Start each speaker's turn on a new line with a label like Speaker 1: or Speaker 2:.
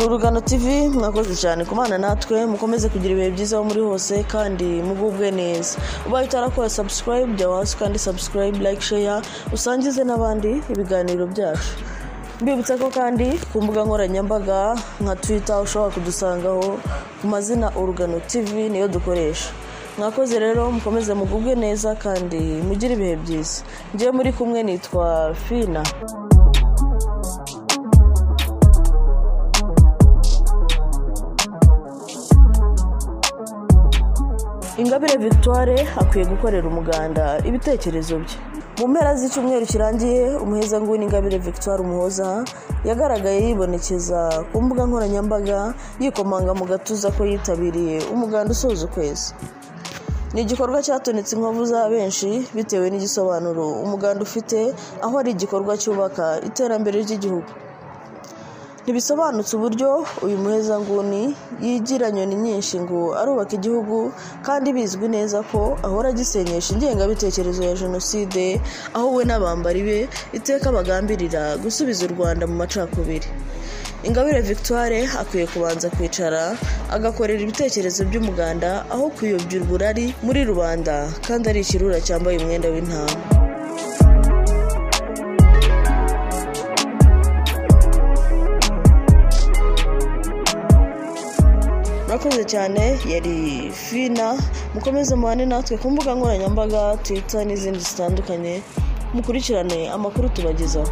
Speaker 1: urugano tv mwakoze cyane kubana natwe mukomeze kugira ibihe byiza aho muri hose kandi mugubwe neza ubaye utarakora subscribe jya hasi kandi subscribe like share usangize n'abandi ibiganiro byacu mbibutsa ko kandi ku mbuga nkoranyambaga nka twitter ushobora kudusangaho ku mazina urugano tv niyo dukoresha mwakoze rero mukomeze mugubwe neza kandi mugire ibihe byiza ngewe muri kumwe nitwa fina ingabire victoire akwiye gukorera umuganda ibitekerezo bye mu mpera z'icyumweru kirangiye umuhezanguni ingabire victoire umuhoza yagaragaye yibonekeza ku mbuga nkoranyambaga yikomanga mu gatuza ko yitabiriye umuganda usoza ukwezi ni igikorwa cyatonetse inkovu za benshi bitewe n'igisobanuro umuganda ufite aho ari igikorwa cyubaka iterambere ry'igihugu ntibisobanutse uburyo uyu muhezanguni yigira nyoni nyinshi ngo arubaka igihugu kandi bizwi neza ko ahora agisenyesha ingengabitekerezo ya jenoside aho we n'abambari be iteka bagambirira gusubiza u rwanda mu macakubiri ingabire victoire akwiye kubanza kwicara agakorera ibitekerezo by'umuganda aho kuyobya uburari muri rubanda kandi ari ikirura cyambaye umwenda w'intama murakoze cyane yari fina mukomeze mubane natwe ku mbuga nkoranyambaga twita n'izindi zitandukanye mukurikirane amakuru tubagezaho